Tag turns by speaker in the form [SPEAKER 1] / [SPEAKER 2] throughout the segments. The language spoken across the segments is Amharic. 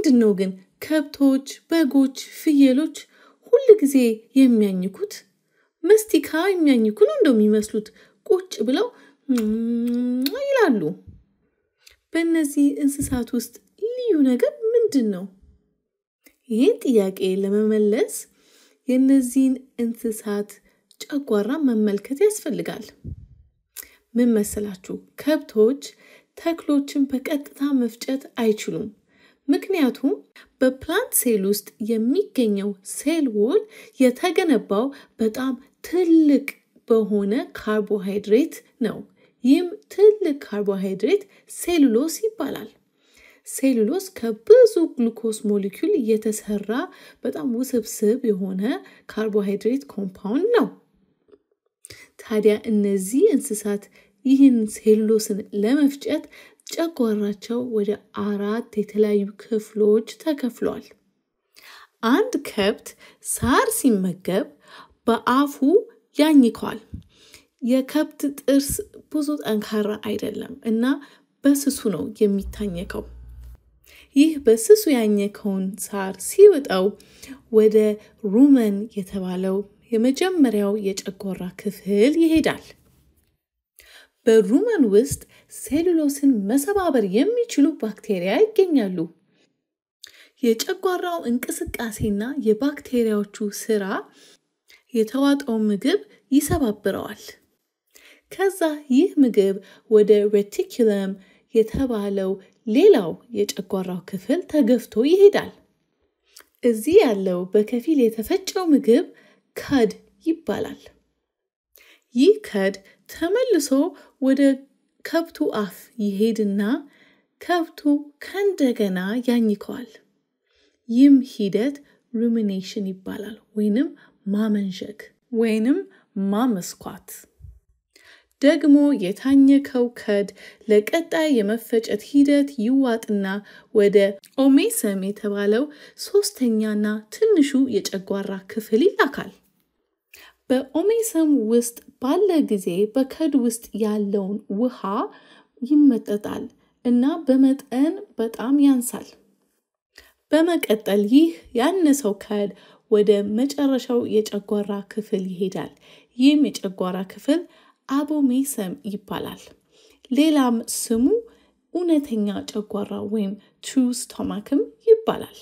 [SPEAKER 1] ለምንድን ነው ግን ከብቶች፣ በጎች፣ ፍየሎች ሁል ጊዜ የሚያኝኩት? መስቲካ የሚያኝኩ ነው እንደው የሚመስሉት። ቁጭ ብለው ይላሉ። በእነዚህ እንስሳት ውስጥ ልዩ ነገር ምንድን ነው? ይህን ጥያቄ ለመመለስ የእነዚህን እንስሳት ጨጓራ መመልከት ያስፈልጋል። ምን መሰላችሁ? ከብቶች ተክሎችን በቀጥታ መፍጨት አይችሉም። ምክንያቱም በፕላንት ሴል ውስጥ የሚገኘው ሴል ዎል የተገነባው በጣም ትልቅ በሆነ ካርቦሃይድሬት ነው። ይህም ትልቅ ካርቦሃይድሬት ሴሉሎስ ይባላል። ሴሉሎስ ከብዙ ግሉኮስ ሞሊኪውል የተሰራ በጣም ውስብስብ የሆነ ካርቦሃይድሬት ኮምፓውንድ ነው። ታዲያ እነዚህ እንስሳት ይህን ሴሉሎስን ለመፍጨት ጨጓራቸው ወደ አራት የተለያዩ ክፍሎች ተከፍሏል። አንድ ከብት ሳር ሲመገብ በአፉ ያኝከዋል። የከብት ጥርስ ብዙ ጠንካራ አይደለም እና በስሱ ነው የሚታኘከው። ይህ በስሱ ያኘከውን ሳር ሲውጠው ወደ ሩመን የተባለው የመጀመሪያው የጨጓራ ክፍል ይሄዳል። በሩመን ውስጥ ሴሉሎስን መሰባበር የሚችሉ ባክቴሪያ ይገኛሉ። የጨጓራው እንቅስቃሴና የባክቴሪያዎቹ ስራ የተዋጠው ምግብ ይሰባብረዋል። ከዛ ይህ ምግብ ወደ ሬቲኩለም የተባለው ሌላው የጨጓራው ክፍል ተገፍቶ ይሄዳል። እዚህ ያለው በከፊል የተፈጨው ምግብ ከድ ይባላል። ይህ ከድ ተመልሶ ወደ ከብቱ አፍ ይሄድና ከብቱ ከእንደገና ያኝከዋል። ይህም ሂደት ሩሚኔሽን ይባላል፣ ወይንም ማመንዠግ ወይንም ማመስኳት። ደግሞ የታኘከው ከድ ለቀጣይ የመፈጨት ሂደት ይዋጥና ወደ ኦሜሰም የተባለው ሶስተኛና ትንሹ የጨጓራ ክፍል ይላካል። በኦሜሰም ውስጥ ባለ ጊዜ በከድ ውስጥ ያለውን ውሃ ይመጠጣል እና በመጠን በጣም ያንሳል። በመቀጠል ይህ ያነሰው ከድ ወደ መጨረሻው የጨጓራ ክፍል ይሄዳል። ይህም የጨጓራ ክፍል አቦሜሰም ይባላል። ሌላም ስሙ እውነተኛ ጨጓራ ወይም ትሩ ስቶማክም ይባላል።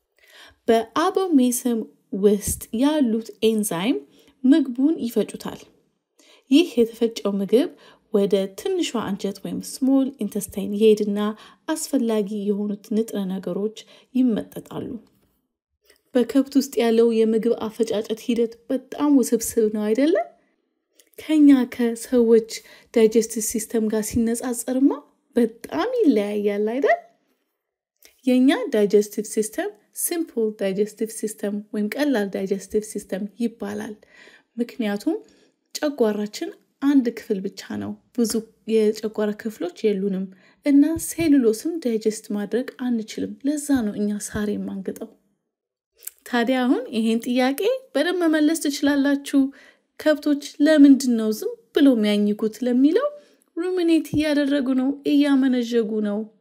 [SPEAKER 1] በአቦሜሰም ውስጥ ያሉት ኤንዛይም ምግቡን ይፈጩታል። ይህ የተፈጨው ምግብ ወደ ትንሿ አንጀት ወይም ስሞል ኢንተስታይን ይሄድና አስፈላጊ የሆኑት ንጥረ ነገሮች ይመጠጣሉ። በከብት ውስጥ ያለው የምግብ አፈጫጨት ሂደት በጣም ውስብስብ ነው አይደለም? ከኛ ከሰዎች ዳይጀስቲቭ ሲስተም ጋር ሲነጻጸርማ በጣም ይለያያል አይደል? የእኛ ዳይጀስቲቭ ሲስተም ሲምፕል ዳይጀስቲቭ ሲስተም ወይም ቀላል ዳይጀስቲቭ ሲስተም ይባላል። ምክንያቱም ጨጓራችን አንድ ክፍል ብቻ ነው፣ ብዙ የጨጓራ ክፍሎች የሉንም እና ሴሉሎስም ዳይጀስት ማድረግ አንችልም። ለዛ ነው እኛ ሳር የማንግጠው። ታዲያ አሁን ይሄን ጥያቄ በደንብ መመለስ ትችላላችሁ። ከብቶች ለምንድን ነው ዝም ብሎ የሚያኝኩት ለሚለው ሩሚኔት እያደረጉ ነው፣ እያመነዠጉ ነው።